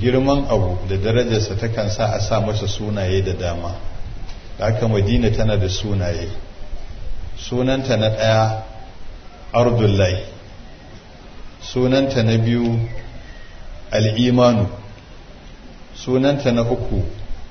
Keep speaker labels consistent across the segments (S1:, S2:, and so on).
S1: girman abu da darajarsa takan sa a sa masa sunaye da dama da haka madina tana da sunaye sunanta na ɗaya ardullahi sunanta na biyu al'imanu sunanta na uku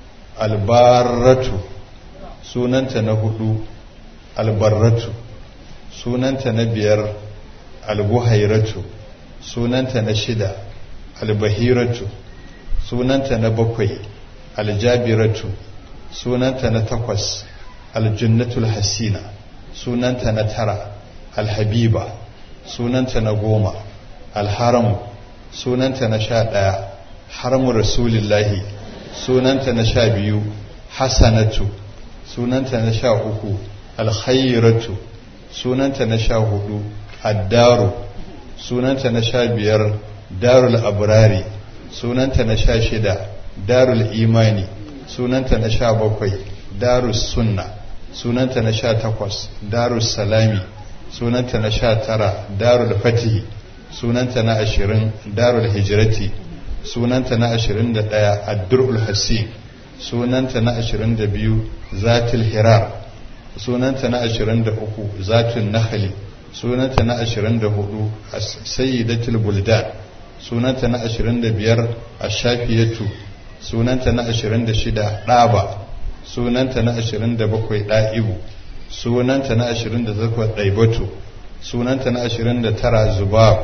S1: albarratu sunanta na hudu albarratu sunanta na biyar albuhairatu sunanta na shida albahiratu sunanta na bakwai aljabiratu sunanta na takwas aljannatul hasina sunanta na tara alhabiba sunanta na goma alharamu sunanta na sha ɗaya haramu rasulillahi sunanta na sha biyu hasanatu sunanta na sha uku alkhairatu sunanta na sha hudu addaru sunanta na sha biyar darul abrari sunanta na sha shida darul imani sunanta na sha bakwai darus sunna sunanta na sha takwas darus salami sunanta na sha tara darul fatihi sunanta na ashirin darul hijirati sunanta na ashirin da ɗaya addurul hasi sunanta na ashirin da biyu zatul hirar sunanta na ashirin da uku zatul nahali sunanta na ashirin da hudu sayyidatul buldan sunanta na ashirin da biyar ashafiyatu sunanta na ashirin da shida ɗaba sunanta na ashirin da bakwai ɗa'ibu sunanta na ashirin da zakwa ɗaibatu sunanta na ashirin da tara zubab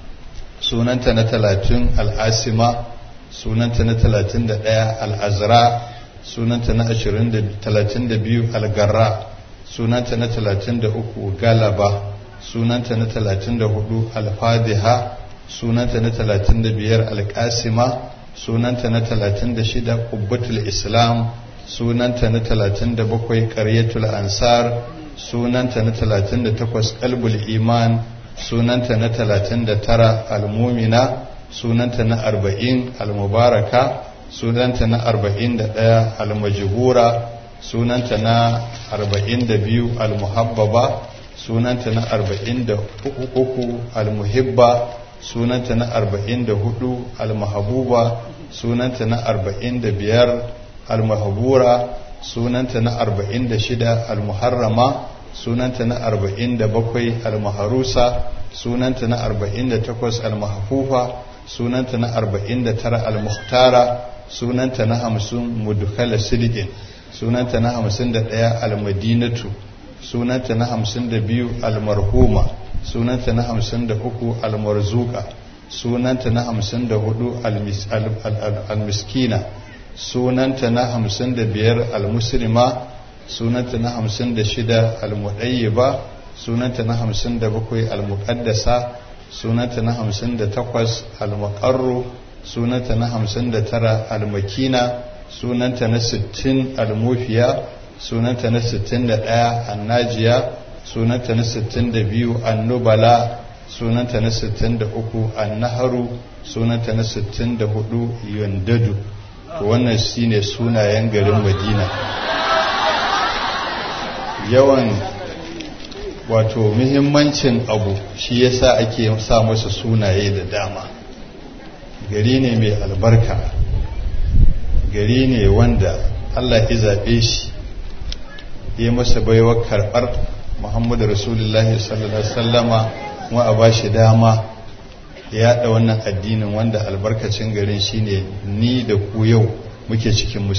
S1: sunanta na talatin al'asima sunanta na talatin da ɗaya al'azra sunanta na ashirin da talatin da biyu algarra sunanta na talatin da uku galaba sunanta na talatin da hudu alfadiha sunanta na talatin da biyar alƙasima sunanta na talatin da shida ƙubbatul islam sunanta na talatin da bakwai ƙaryatul ansar sunanta na talatin da takwas ƙalbul iman sunanta na talatin da tara almumina sunanta na arba'in almubaraka sunanta na arba'in da ɗaya almajihura sunanta na arba'in da biyu almuhabbaba sunanta na arba'in da uku almuhibba sunanta na arba'in da hudu almahabuba sunanta na arba'in da biyar almahabura sunanta na arba'in da shida almuharrama sunanta na arba'in da bakwai almaharusa sunanta na arba'in da takwas almahafufa sunanta na arba'in da tara almuhtara sunanta na hamsin mudukala sidikin sunanta na hamsin da ɗaya almadinatu sunanta na hamsin da biyu almarhuma sunanta na hamsin da uku almarzuka sunanta na hamsin da hudu almiskina sunanta na hamsin da biyar almuslima sunanta na hamsin da shida almuɗayyiba sunanta na hamsin da bakwai almuƙaddasa sunanta na hamsin da takwas almuƙarru sunanta na hamsin da tara almakina sunanta na sittin almufiya sunanta na sittin da ɗaya annajiya sunanta na sittin da biyu annubala sunanta na sittin da uku annaharu sunanta na sittin da hudu yandadu to wannan shine sunayen garin madina yawan wato muhimmancin abu shi yasa ake sa masa sunaye da dama gari ne mai albarka gari ne wanda allah ya zaɓe shi ya masa baiwar karɓar muhammadu rasulullahi sallallahu alaihi wasallama kuma a ba shi dama ya yaɗa wannan addinin wanda albarkacin garin shine ni da ku yau muke cikin